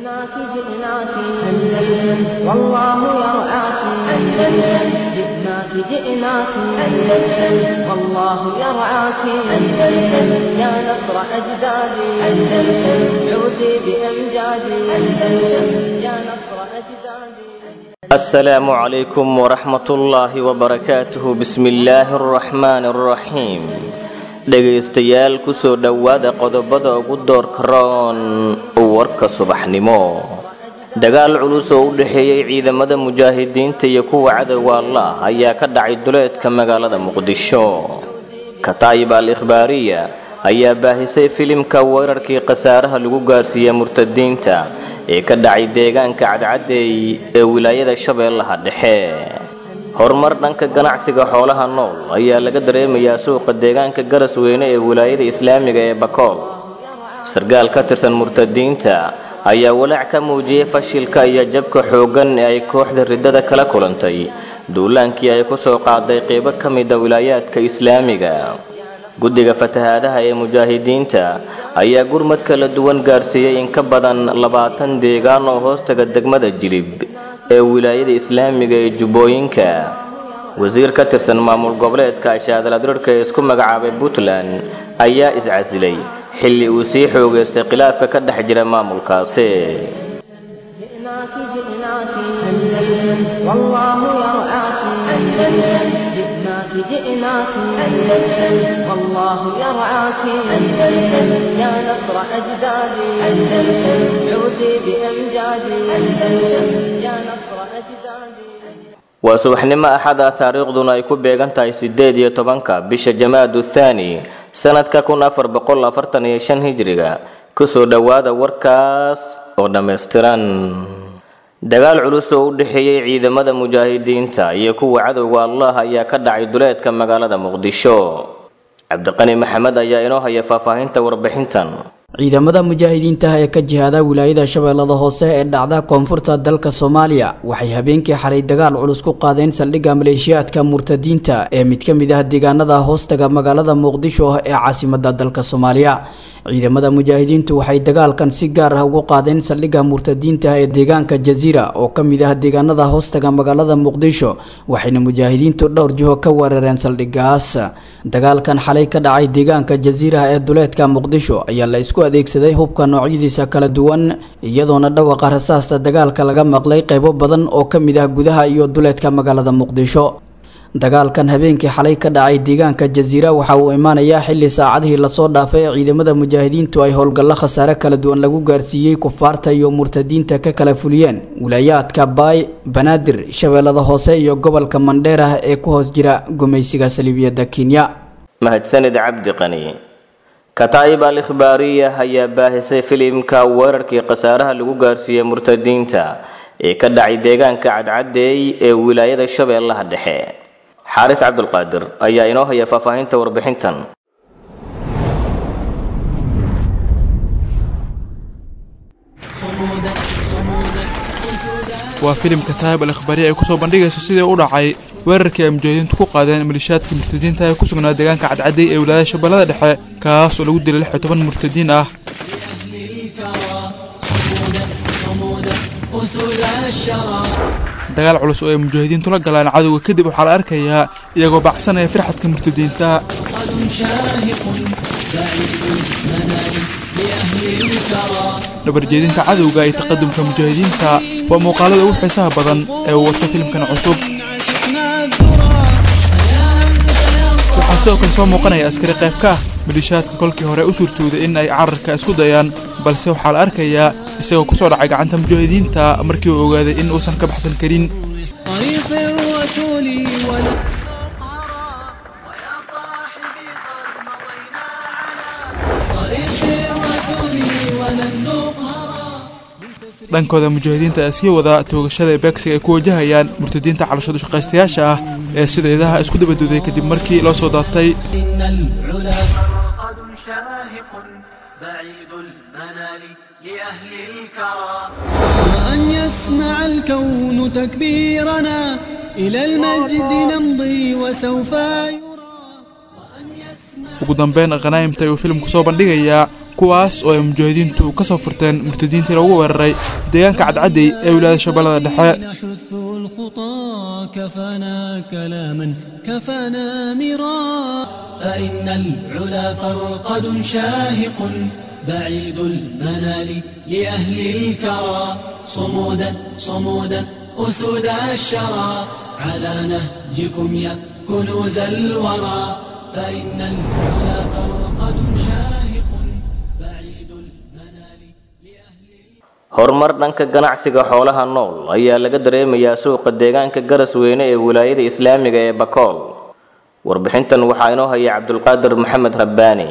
جئناك جئناك أندلس والله يرعاك أندلس جئناك جئناك أندلس والله يرعاك أندلس يا نصر أجدادي أندلس عودي بأمجادي أندلس يا نصر أجدادي السلام عليكم ورحمة الله وبركاته بسم الله الرحمن الرحيم dhegaystayaal kusoo dhowaada qodobada ugu doorka roon warka subaxnimo dagaal culus oo u dhexeeyey ciidamada mujaahidiinta iyo kuwa cadowga allah ayaa ka dhacay duleedka magaalada muqdisho kataayib al ikhbaariya ayaa baahisay filimka weerarkii khasaaraha lagu gaarsiiyey murtadiinta ee ka dhacay deegaanka cadcadeey ee wilaayada shabeellaha dhexe horumar dhanka ganacsiga xoolaha nool ayaa laga dareemayaa suuqa deegaanka garasweyne ee wilaayada islaamiga ee bakool sargaal ka tirsan murtadiinta ayaa walaac ka muujiyey fashilka iyo jabka xooggan ee ay kooxda riddada kala kulantay duulaankii ay ku soo qaaday qeybo ka mida wilaayaadka islaamiga guddiga fatahaadaha ee mujaahidiinta ayaa gurmad kala duwan gaarsiiyey in ka badan labaatan deegaan oo hoostaga degmada jilib ee wilaayada islaamiga ee jubbooyinka wasiir ka tirsan maamul goboleedka ashaadaladirarhka ee isku magacaabay puntland ayaa iscasilay xilli uu sii xoogaystay khilaafka ka dhex jira maamulkaasi جئناك جئناك أندلس والله يرعاك أندلس جئناك جئناك أندلس والله يرعاك أندلس يا نصر أجدادي أندلس عودي بأمجادي أندلس يا نصر أجدادي waa subaxnimo axada taariikhduna ay ku beegan tahay sideed iyo tobanka bisha jamaadu thaani sanadka kun afar boqol afartan iyo shan hijriga kusoo dhowaada warkaas oo dhammaystiran dagaal culus oo u dhexeeyey ciidamada mujaahidiinta iyo kuwa cadowga allah ayaa ka dhacay duleedka magaalada muqdisho cabdiqani maxamed ayaa inoo haya faahfaahinta warbixintan ciidamada mujaahidiinta ee ka jihaada wilaayada shabeellada hoose ee dhacda koonfurta dalka soomaaliya waxay habeenkii xalay dagaal culus ku qaadeen saldhigga maleeshiyaadka murtadiinta ee mid ka mid ah deegaanada hoostaga magaalada muqdisho ee caasimada dalka soomaaliya ciidamada mujaahidiintu waxay dagaalkan si gaar ah ugu qaadeen saldhigga murtadiinta ee deegaanka jaziira oo ka mid ah deegaanada hoostaga magaalada muqdisho waxayna mujaahidiintu dhowr jiho ka weerareen saldhiggaas dagaalkan xalay ka dhacay deegaanka jaziira ee duleedka muqdisho ayaa la isku adeegsaday hubka noocyadiisa kala duwan iyadoona dhawaqa rasaasta dagaalka laga maqlay qaybo badan oo ka mid ah gudaha iyo duleedka magaalada muqdisho dagaalkan habeenkii xalay ka dhacay deegaanka jaziira waxa uu imaanayaa xilli saacadihii lasoo dhaafay ee ciidamada mujaahidiintu ay howlgallo khasaare kala duwan lagu gaarsiiyey kufaarta iyo murtadiinta ka kala fuliyeen wilaayaadka baay banaadir shabeellada hoose iyo gobolka mandheerah ee ku hoos jira gumaysiga saliibiyadda kenya mahadsanid cabdi qani kataa'ib al ikhbaariya ayaa baahisay filimka weerarkii khasaaraha lagu gaarsiiyey murtadiinta ee ka dhacay deegaanka cadcadeey ee wilaayada shabeellaha dhexe xaaris cabdulqaadir ayaa inoo haya faahfaahinta warbixintan waa filimka taayib al ikhbaariya ay kusoo bandhigayso sidii u dhacay weerarkii ay mujaahidiintu ku qaadeen malishaadka murtadiinta ee ku sugnaa deegaanka cadcaday ee wilaayada shabeellada dhexe kaas oo lagu dilay lix iyo toban murtadiin ah dagaal culus oo ay mujaahidiintu la galaan cadowga kadib waxaa la arkayaa iyagoo baxsanaya firxadka murtadiinta dhabarjeedinta cadowga iyo taqadumka mujaahidiinta waa muuqaalada ugu xiisaha badan ee uu wato filimkan cusub waxaa sidoo kale soo muuqanaya askari qayb ka ah malishaadka kolkii hore u suurtooday in ay cararka isku dayaan balse waxaa la arkayaa isagoo kusoo dhacay gacanta mujaahidiinta markii uu ogaaday in uusan ka baxsan karin dhankooda mujaahidiinta ayaa sii wada toogashada ee beegsiga ay ku wajahayaan murtadiinta calashadu shaqaystayaasha ah ee sida idaha isku dabaduuday kadib markii loo soo daatay وأن يسمع الكون تكبيرنا إلى المجد نمضي وسوف يرى ugu dambeyn khanaa'imta ayuu filimku soo bandhigayaa kuwaas oo ay mujaahidiintu ka soo furteen murtadiintii lagu weeraray deegaanka cadcadey ee wilaayada shabeellada dhexe نحث الخطى كفانا كلاما كفانا مرا فإن العلا فرقد شاهق بعيد المنال لأهل الكرى صمودا صمودا أسود الشرى على نهجكم يا كنوز الورى فإن العلا فرقد شاهق بعيد المنال لأهل horumar dhanka ganacsiga xoolaha nool ayaa laga dareemayaa suuqa deegaanka garasweyne ee wilaayada islaamiga ee bakool warbixintan waxaa inoo haya cabdulqaadir maxamed rabbaani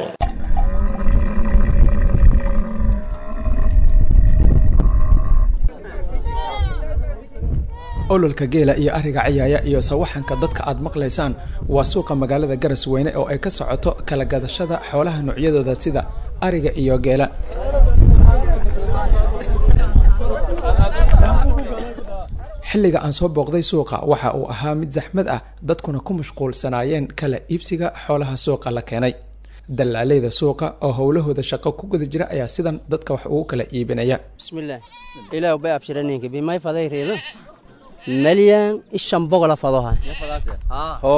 ololka geela iyo ariga ciyaaya iyo sawaxanka dadka aad maqlaysaan waa suuqa magaalada garasweyne oo ay ka socoto kala gadashada xoolaha noocyadooda sida ariga iyo geela xilliga aan soo booqday suuqa waxa uu ahaa mid saxmad ah dadkuna ku mashquulsanaayeen kala iibsiga xoolaha suuqa la keenay dallaaleyda suuqa oo howlahooda shaqo ku guda jira ayaa sidan dadka wax ugu kala iibinaya bismillaah ilaah bay abshiraninka bimay faday reedo malyan ishan bogola fadoha ho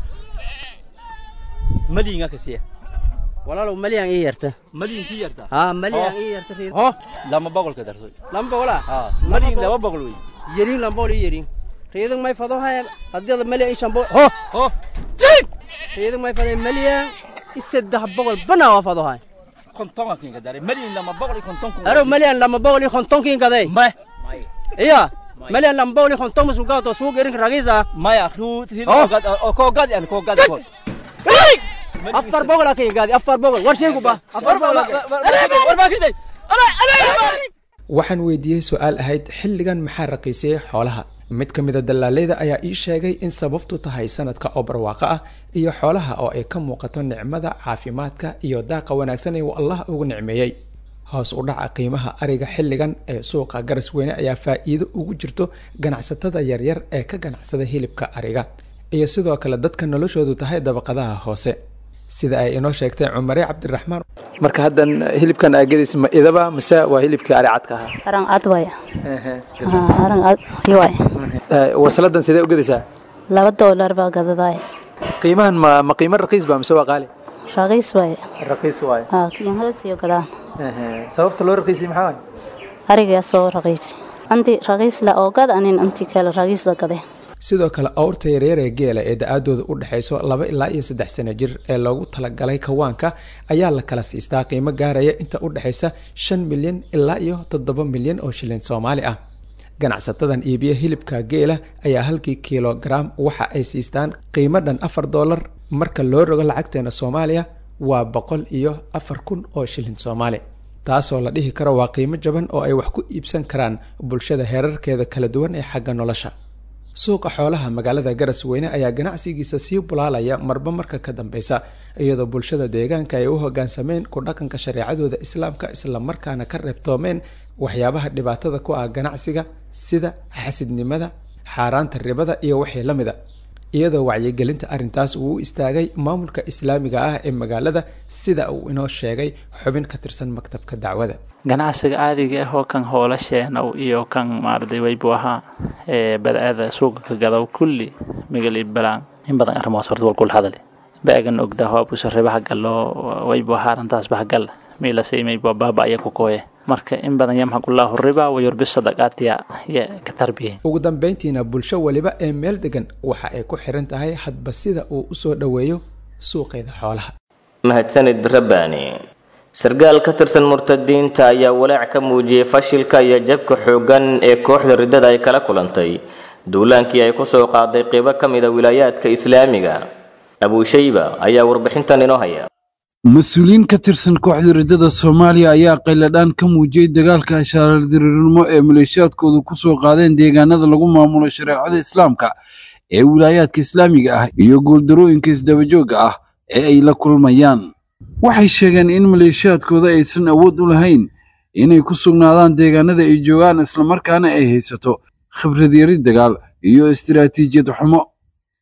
maliinga kasiya walaalow malyan ii yarta maliinkii yarta haa malyan ii yarta reedo ho lama boqolka darsoy lama bogola ha maliin laba boqol wey yerin lambol ii yerin reedo may fadoha hadiyada malyan ishan bogol ho ho reedo may faday malyan isaddex boqol bana waa fadoha kontonga kinka dare maliin lama boqol iyo konton kun aro malyan lama boqol iyo kontonkiin kaday ma iya malyan lama boqol iyo konton musugato suuq erinka ragiisa maya ruut rid Oh. ogad oo ko gad an ko gad ko afar boqol akin gaadi afar boqol war sheegu ba afar boqol warbakiday waxaan weydiiyey su-aal ahayd xilligan maxaa raqiisiyey xoolaha mid ka mida dallaaleyda ayaa ii sheegay in sababtu tahay sanadka oo barwaaqo ah iyo xoolaha oo ay ka muuqato nicmada caafimaadka iyo daaqa wanaagsan ee uu allah ugu nicmeeyey hoos u dhaca qiimaha ariga xilligan ee suuqa garasweyne ayaa faa'iido ugu jirto ganacsatada yaryar ee ka ganacsada hilibka ariga iyo sidoo kale dadka noloshoodu tahay dabaqadaha hoose sida ay inoo sheegtay cumare cabdiraxmaan marka haddan hilibkan aagadiis ma idaba mise waa hilibkii ari cadka ahaa arang ad waaya Haa, arang ad waay wasaladan sidee u gadaysaa laba doolar baa gadadaay qiimahan ma ma qiimo raqiis ba mise waa qaali raqiis waay raqiis waaye haa kiin hoosiyo gadaan sababta loo raqiisay maxaa waaye arigaa soo raqiisi anti raqiis la oo gad anin anti kale raqiis la gade sidoo kale awrta yaryar ee geela ee da-aadooda u dhexayso laba ilaa iyo saddex sano jir ee loogu talagalay kawaanka ayaa la kala siistaa qiimo gaaraya inta u dhexaysa shan milyan ilaa iyo toddoba milyan oo shilin soomaali ah ganacsatadan iibiya hilibka geela ayaa halkii kilogaram waxa ay siistaan qiimo dhan afar doolar marka loo rogo lacagteena soomaaliya waa boqol iyo afar kun oo shilin soomaali taasoo la dhihi karo waa qiimo jaban oo ay wax ku iibsan karaan bulshada heerarkeeda kala duwan ee xagga nolosha suuqa xoolaha magaalada garasweyne ayaa ganacsigiisa sii bulaalaya marba marka ka dambeysa iyadoo bulshada deegaanka ay u hogaansameen ku dhaqanka shareecadooda islaamka islamarkaana ka reebtoomeen waxyaabaha dhibaatada ku ah ganacsiga sida xasidnimada xaaraanta ribada iyo wixii la mida iyadoo wacyigelinta arrintaas uu u istaagay maamulka islaamiga ah ee magaalada sida uu inoo sheegay xubin ka tirsan maktabka dacwada ganacsiga caadiga ah oo kan hoolasheena iyo kan maarday waybu ahaa ee badaada suuqa ka gadaw kulli migal balaan in badan arrimahaas horta walkul hadale baagan ogdaa waa busaribaha gallo waybu ahaa arrintaas bahgal miilasay maybu baaba aya ku kooye marka in badan yamxaqullahu riba wayurbi sadaqaatiya ya ka tarbiye ugu dambeyntiina bulsho waliba ee meel degan waxa ay ku xiran tahay hadba sida uu usoo dhoweeyo suuqeeda xoolaha mahadsanid rabbaani sargaal ka tirsan murtadiinta ayaa walaac ka muujiyey fashilka iyo jabka xooggan ee kooxda riddada ay kala kulantay duulaankii ay kusoo qaaday qeybo ka mida wilaayaadka islaamiga abuushayba ayaa warbixintan inoo haya mas-uuliyiin ka tirsan kooxda riddada soomaaliya ayaa qayladhaan ka muujiyey dagaalka ashaaradiriirnimo ee maleeshiyaadkoodu ku soo qaadeen deegaanada lagu maamulo shareecada islaamka ee wilaayaadka islaamiga ah iyo guuldarooyinka isdabajoogga ah ee ay la kulmayaan waxay sheegeen in maleeshiyaadkooda aysan awood u lahayn inay ku sugnaadaan deegaanada ay joogaan islamarkaana ay haysato khibrad yari dagaal iyo istiraatiijiyad xumo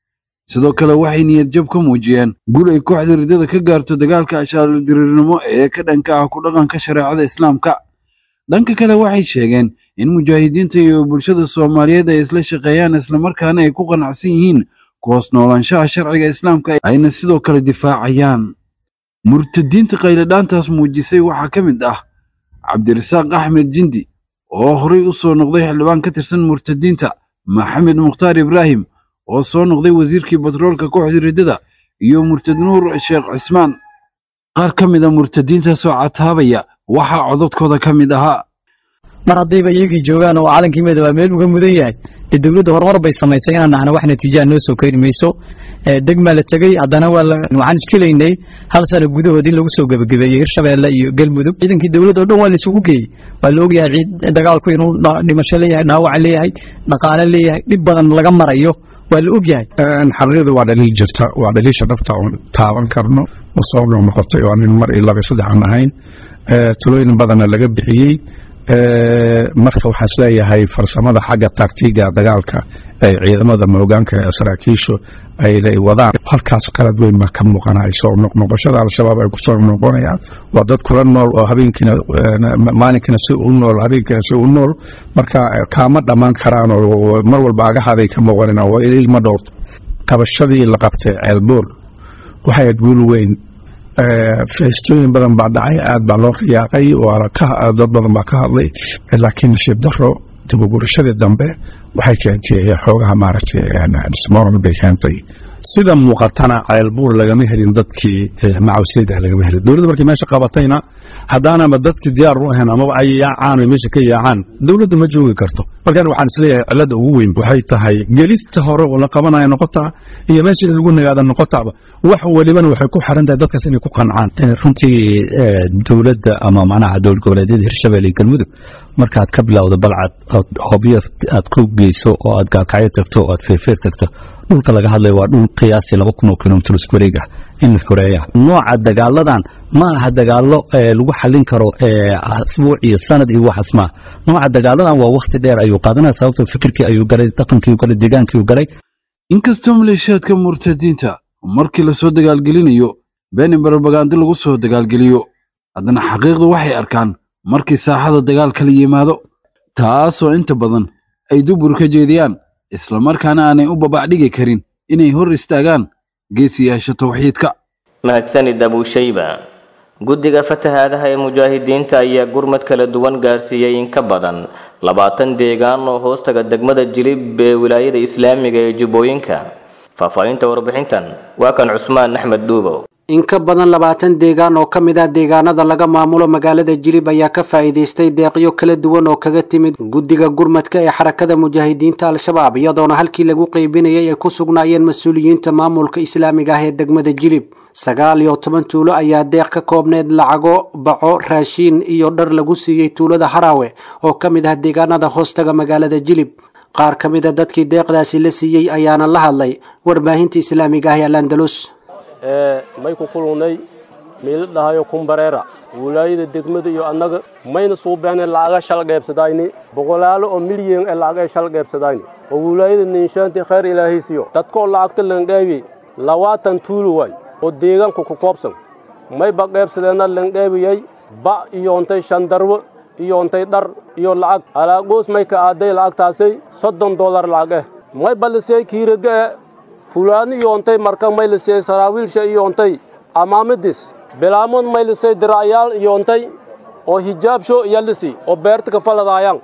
sidoo kale waxay niyadjab ka muujiyeen gul ay kooxda riddada ka gaarto dagaalka ashaalodiriirnimo ee ka dhanka ah ku dhaqanka shareecada islaamka dhanka kale waxay sheegeen in mujaahidiinta iyo bulshada soomaaliyeed ay isla shaqeeyaan islamarkaana ay ku qanacsan yihiin kuhoos noolaanshaha sharciga islaamka ayna sidoo kale difaacayaan murtadiinta qayladhaantaas muujisay waxaa ka mid ah cabdirasaaq axmed jindi oo horay u soo noqday xildhibaan ka tirsan murtadiinta maxamed mukhtaar ibraahim oo soo noqday wasiirkii batroolka kooxda riddada iyo murtad nuur sheekh cismaan qaar ka mid a murtadiintaasoo cataabaya waxaa cododkooda ka mid ahaa mar haddayba iyagii joogaan oo calankii midooba meel uga mudan yahay dee dowladda horumar bay samaysay inaan nahno wax natiijaa noo soo keeni mayso degmaa la tegey haddana waxaan isfilaynay hal sano gudahood in lagu soo gebagabeeyey hirshabeelle iyo galmudug ciidankii dowladda o dhan waa laisugu geeyey waa la ogyahay dagaalku inuu dhimasho leeyahay dhaawac leeyahay dhaqaale leeyahay dhib badan laga marayo waa la ogyahay xaqiiqda waa dhaliil jirta waa dhaliisha dhabta oon taaban karno oo soo noqnoqotay oo anin mar iyo laba saddex aan ahayn talooyin badanna laga bixiyey marka waxaan isleeyahay farsamada xagga taktiga dagaalka ee ciidamada moogaanka ee saraakiishu ay wadaan halkaas qalad weyn baa ka muuqanaya soo noqnoqoshada al-shabaab ay kusoo noqonayaan waa dad kula nool oo habeenkiina maalinkina si u nool habeenkiina si u nool marka kaama dhammaan karaan oo mar walba agahaday ka muuqanan oo ilma dhowrto qabashadii la qabtay ceelboor waxay aad guul weyn feestooyin badan baa dhacay aad baa loo riyaaqay dad badan baa ka hadlay laakiin nasiib daro dibugurashadii dambe waxay keentay xoogaha maaragtay dismoral bay keentay sida muuqatana ceelbuur lagama helin dadkii macawisleyda lagama helin dowladda markay meesha qabatayna haddaanaba dadkii diyaar u ahayn amaba ay yaacaan oo meesha ka yaacaan dowladda ma joogi karto markaan waxaan isleeyahay cilada ugu weyn waxay tahay gelista hore oo la qabanaya noqotaa iyo meesha in lagu nagaada noqotaaba wax walibana waxay ku xiran tahay dadkaas inay ku qancaan runtii dowladda ama macnaha dowlad goboleedyada hirshabelle iyo galmudug markaad ka bilowdo balcad ood hobyo aad ku geyso oo aad gaakacyo tagto oo aad feerfeer tagto dhulka laga hadlayo waa dhul qiyaastii laba kun oo kilomitr isku wareeg ah in la xoreeya nooca dagaaladan ma aha dagaalo lagu xallin karo asbuuc iyo sanad iyo waxaas maa nooca dagaaladan waa wakhti dheer ayuu qaadanaya sababto fikirkii ayuu galay dhaqankii galay deegaankii galay inkastoo maleeshiyaadka murtadiinta markii lasoo dagaalgelinayo been in barabagaandi lagu soo dagaalgeliyo haddana xaqiiqdu waxay arkaan markii saaxada dagaalka la yimaado taasoo inta badan ay dubur ka jeediyaan islamarkaana aanay u babacdhigi karin inay hor istaagaan geesiyaasha tawxiidka mahadsanid abuushayba guddiga fatahaadaha ee mujaahidiinta ayaa gurmad kala duwan gaarsiiyey in ka badan labaatan deegaan oo hoostaga degmada jilib ee wilaayada islaamiga ee jubbooyinka faahfaahinta warbixintan waa kan cusmaan axmed dhuubow in ka badan labaatan deegaan oo ka mid ah deegaanada laga maamulo magaalada jilib ayaa ka faa'iidaystay deeqyo kala duwan oo kaga timid guddiga gurmadka ee xarakada mujaahidiinta al-shabaab iyadoona halkii lagu qeybinayay ay ku sugnaayeen mas-uuliyiinta maamulka islaamiga ah ee degmada jilib sagaal iyo toban tuulo ayaa deeq ka koobneed lacago baco raashiin iyo dhar lagu siiyey tuulada haraawe oo ka mid ah deegaanada hoostaga magaalada jilib qaar ka mid a dadkii deeqdaasi la siiyey ayaana la hadlay warbaahinta islaamiga ah ee alandalus may ku kulunay miila dhahayo kumbareera wulaayada degmada iyo annaga mayna suubeene lacaga shal qaybsadayni boqolaalo oo milyan ee lacag ay shal qaybsadayni oo wulaayada ninshaanti khayr ilaahaysiyo dadkoo lacagta lanqaybi labaatan tuulu waay oo deegaanku ku koobsan mayba qaybsadeenna lanqaybiyey ba iyoontay shandarwo iyoontay dhar iyo lacag alaagoos may ka aaday lacagtaasay soddon dollar lacag eh may balisey kiiraga eh fulaani iyoontay marka maylisey saraawiilsha iyoontay amaamidis bilaamood maylisey diracyaal iyoontay oo hijaabsho iyalisi oo beerta ka faladaayaan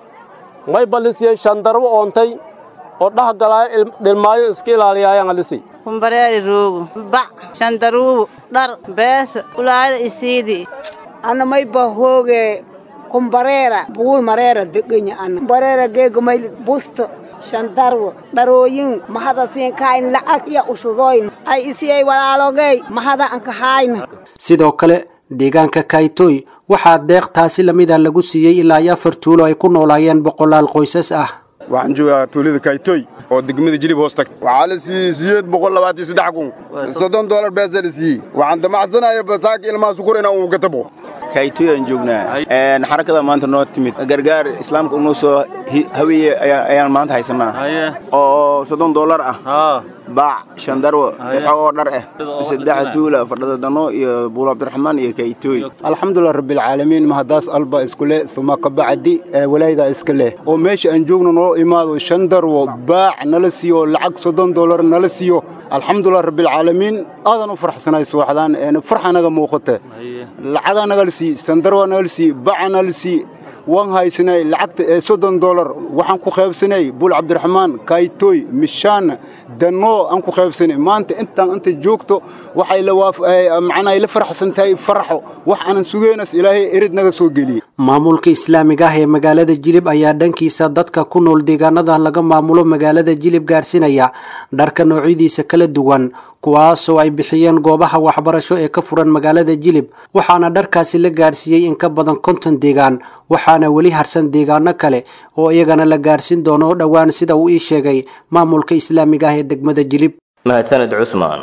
may balisey shandarwo oontay oo dhah galaayo dhilmaayo iska ilaaliyaayaan alisi kumbareeri ruugu bac shandaruugu dhar beesa ulaada isiidi ana may ba hooge kumbareera buul mareera degenya ana kumbareera geega may busto shandarwo dharooyin mahada siinkayn lacag iyo usudoyn ay isiyay walaalogey mahada anka hayna sidoo kale deegaanka kaytoy waxaa deeq taasi lamid ah lagu siiyey ilaa iyo afar tuulo ay ku noolaayeen boqolaal qoysas ah waxaan joogaa tuulada kaytoy oo degmada jilib hoos tagta waxaa la siiyey siyeed boqol labaatan saddex kun soddon doolar beesa la siiyey waxaan damacsanaya basaaka ilmaha sukur inaan uu gatabo kaytoy aan joognaa xarakada maanta noo timid gargaar islaamka unoo soo haweeye ayaan maanta haysanaa oo soddon doolar ah baac shandarwo waxoo dhar ah saddex tuula fadhada dano iyo buul cabdiraxmaan iyo kaytooy alxamdulilah rabbilcaalamiin mahadaas alba isku leh uma kabacdi walayda iska leh oo meesha aan joogno noo imaado shan darwo baac nala siiyo lacag soddon dollar nala siiyo alxamdulilah rabbilcaalamiin aadan u farxsanay suwaxdaan farxa naga muuqata lacagaa nagala sii sandarwa nagala sii baca nagala sii waan haysanay lacagta ee soddon dollar waxaan ku qaybsanay buul cabdiraxmaan kaytoy mishaan danoo aan ku qaybsanay maanta intaan inta joogto waxay macnaa la faraxsan tahay faraxo wax aanan sugaynas ilaahay erid naga soo geliyey maamulka islaamiga ah ee magaalada jilib ayaa dhankiisa dadka ku nool deegaanada laga maamulo magaalada jilib gaarsiinaya dharka noocyadiisa kala duwan kuwaasoo ay bixiyeen goobaha waxbarasho ee ka furan magaalada jilib waxaana dharkaasi la gaarsiiyey in ka badan konton deegaan waxaana weli harsan deegaano kale oo iyagana la gaarsiin doono oo dhowaan sida uu ii sheegay maamulka islaamiga ah ee degmada jilib mahadsaned cusmaan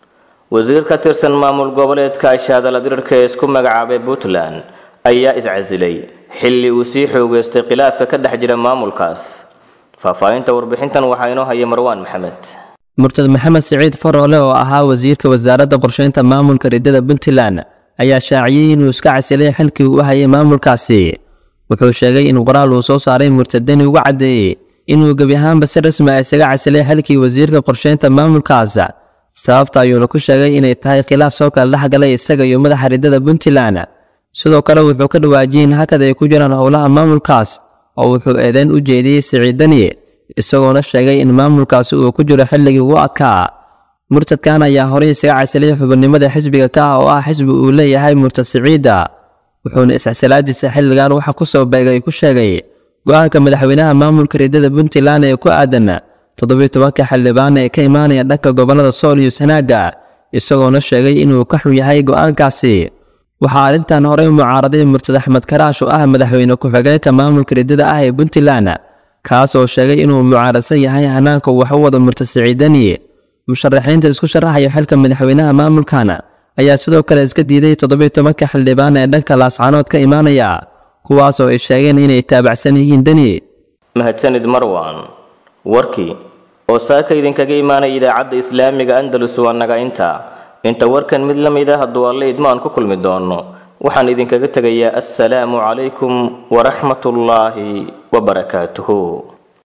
wasiir ka tirsan maamul goboleedka ashaadala dirirka ee isku magacaabay puntland ayaa iscasilay xilli uu sii xoogeystay khilaafka ka dhex jira maamulkaas faahfaahinta warbixintan waxaa inoo haya marwaan maxamed murtad maxamed siciid faroole oo ahaa wasiirka wasaaradda qorsheynta maamulka riddada puntland ayaa shaaciyey inuu iska casilay xilkii uu hayay maamulkaasi wuxuu sheegay in qoraal uu soo saaray murtadani uga caddeeyey inuu gebi ahaanba si rasmi ah isaga casilay xilkii wasiirka qorsheynta maamulkaas sababta ayuuna ku sheegay inay tahay khilaaf soo kala dhex galay isaga iyo madaxa riddada puntland sidoo kale wuxuu ka dhawaajiyey in hakad ay ku jiraan howlaha maamulkaas oo wuxuu eedeyn u jeediyey siciidani isagoona sheegay in maamulkaasi uu ku jiro xilligii ugu adkaa murtadkan ayaa horey isaga casilay xubinimada xisbiga ka ah oo ah xisbi uu leeyahay murtad siciida wuxuuna iscasilaadiisa xilligan waxa ku soo beegay ku sheegay go-aanka madaxweynaha maamulka riddada puntland ee ku aadan toddobiyo tobanka xildhibaan ee ka imaanaya dhanka gobollada sool iyo sanaaga isagoona sheegay inuu ka xun yahay go-aankaasi waxaa arrintan horey mucaaraday murtad axmed karaash oo ah madaxweyne ku-xigeenka maamulka riddada ah ee puntland kaas oo sheegay inuu mucaaradsan yahay hanaanka wax u wada murtad siciidani musharaxiinta isku sharaxaya xilka madaxweynaha maamulkan ayaa sidoo kale iska diiday toddobiyo tobanka xildhibaan ee dhanka laascaanood ka imaanaya kuwaas oo ay sheegeen inay taabacsan yihiin deni mahadsanid marwan warkii oo saaka idinkaga imaanaya idaacadda islaamiga andalus waa naga inta inta warkan mid la mid ah hadduu alle idmaan ku kulmi doono waxaan idinkaga tegayaa assalaamu calaykum waraxmatullaahi wabarakaatuhu